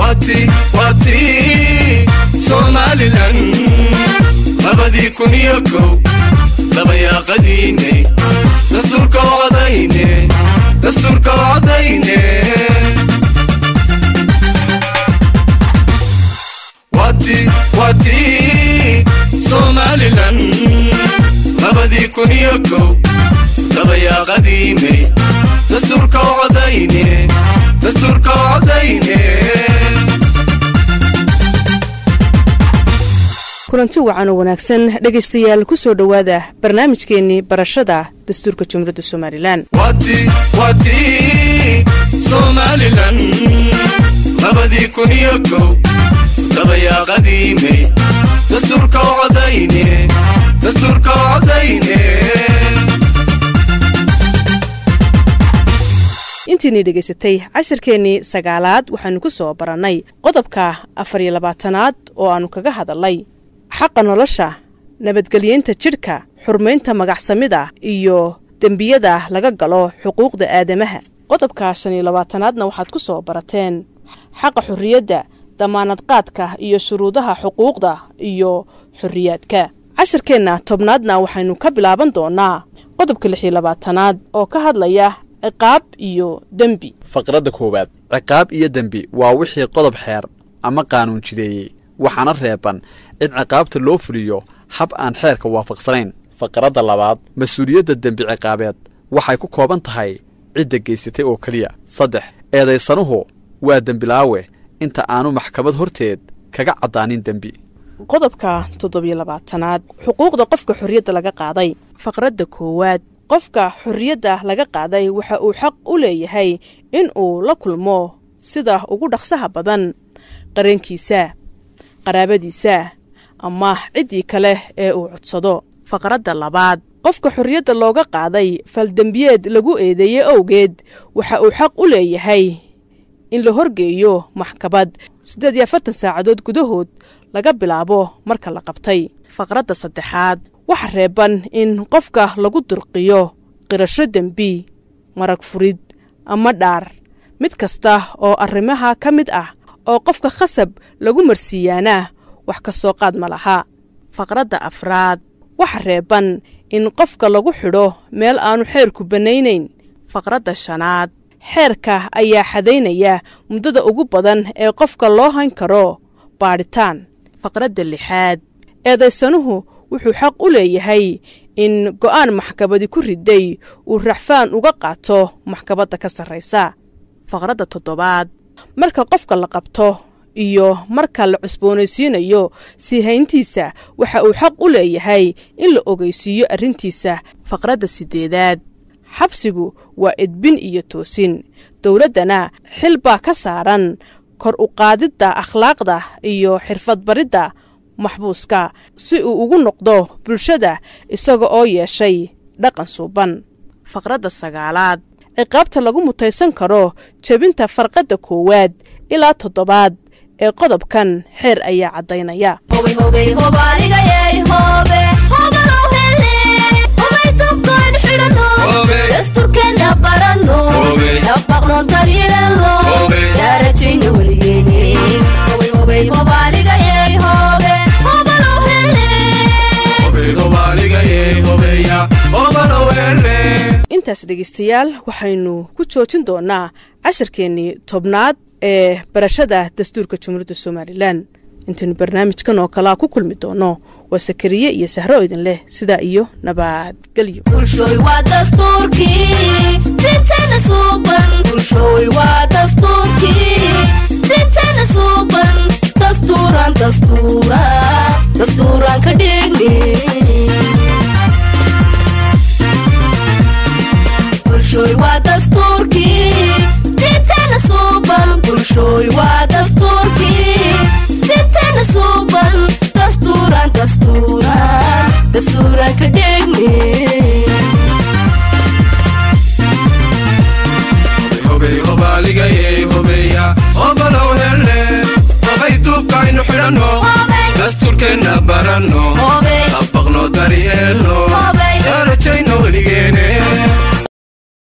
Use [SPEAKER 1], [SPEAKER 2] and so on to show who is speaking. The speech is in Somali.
[SPEAKER 1] wati wati somalilan labadii kun iyo kow labayaaqadiine dastuurka wacdayne dastuurka wacdayne wati wati somalilan labadii kun iyo kow labayaaqadiine dastuurka wacdayne dastuurka wacdayne
[SPEAKER 2] kulanti wacan oo wanaagsan dhegaystayaal ku soo dhowaada barnaamijkeennii barashada dastuurka jumhuuriyadda somalilan
[SPEAKER 1] wati wati somalilan labadii kun iyo kow labayaaqadiine dastuurka wacdayne dastuurka wacdayne
[SPEAKER 2] intiinii dhegaysatay cashirkeennii sagaalaad waxaannu ku soo barannay qodobka afar iyo labaatanaad oo aannu kaga hadalnay xaqa nolosha nabadgelyeynta jidhka xurmaynta magacsamida iyo dembiyada laga galo xuquuqda aadamaha qodobka shan iyo labaatanaadna waxaad ku soo barateen xaqa xorriyadda damaanadqaadka iyo shuruudaha xuquuqda iyo xorriyaadka cashirkeenna tobnaadna waxaynu ka bilaaban doonnaa qodobka lix iyo labaatanaad oo ka hadlaya ciqaab iyo dembi
[SPEAKER 3] faqradda koowaad ciqaab iyo dembi waa wixii qodob xeer ama qaanuun jideeyey waxaana reeban in ciqaabta loo fuliyo hab aan xeerka waafaqsanayn faqradda labaad mas-uuliyadda dembi ciqaabeed waxay ku kooban tahay cidda geysatay oo keliya saddex eedaysanuhu waa dembilaawe inta aanu maxkamad horteed kaga caddaanin dembi
[SPEAKER 2] qodobka toddobiyo labaatanaad xuquuqda qofka xorriyadda laga qaaday faqradda koowaad qofka xorriyadda laga qaaday waxa uu xaq u leeyahay in uu la kulmo sida ugu dhaqsaha badan qareenkiisa qaraabadiisa ama ciddii kale ee uu codsado faqradda labaad qofka xorriyadda looga qaaday faldembiyeed lagu eedeeyey owgeed waxa uu xaq u leeyahay in la horgeeyo maxkamad siddeed iyo afartan saacadood gudahood laga bilaabo marka la qabtay faqradda saddexaad waxa reeban in qofka lagu durqiyo qirasho dembi marag furid ama dhaar mid kasta oo arrimaha ka mid ah oo qofka khasab lagu marsiiyaana wax ka soo qaad ma laha faqradda afraad waxa reeban in qofka lagu xidho meel aanu xeerku bannaynayn faqradda shanaad xeerka ayaa xadaynaya muddada ugu badan ee qofka loo hayn karo baadhitaan faqradda lixaad eedaysanuhu wuxuu xaq u leeyahay in go'aan maxkamadi ku riday uu raxfaan uga qaato maxkamadda ka sarraysa faqradda toddobaad marka qofka la qabto iyo marka la cusboonaysiinayo sii hayntiisa waxa uu xaq u leeyahay in la ogeysiiyo arrintiisa faqradda siddeedaad xabsigu waa edbin iyo toosin dowladdana xil baa ka saaran kor u qaadidda akhlaaqda iyo xirfadbaridda maxbuuska si uu ugu noqdo bulshada isaga oo yeeshay dhaqan suuban faqradda sagaalaad ciqaabta lagu mutaysan karo jebinta farqadda koowaad ilaa toddobaad ee qodobkan xeer ayaa caddaynaya
[SPEAKER 4] dasturkeena barano dhaqaqno daryeelno daarajayna weligeene hobaligayey hobe hobalow hele
[SPEAKER 2] intaas dhegaystayaal waxaynu ku joojin doonnaa cashirkeennii tobnaad ee barashada dastuurka jumhuuriyadda somalilan intaynu barnaamijkan oo kalea ku kulmi doonno waa sakariye iyo sahro idin leh sidaa iyo nabadgelyo
[SPEAKER 4] bulshooy waa dastuurkii dinteena suuban bulshooy waa dastuurkii dinteena suuban dastuuran dastuura dastuuran ka dhigni bulshooy waa dastuurkii dinteena suuban bulshooy waa dastuurkii dinteena suuban dastuuran dastuuran dastuuran ka dhigni
[SPEAKER 1] dastuurkeenna baranno
[SPEAKER 4] Hobey.
[SPEAKER 1] dabaqno daryeelno
[SPEAKER 4] Hobey.
[SPEAKER 1] darajayno weligeene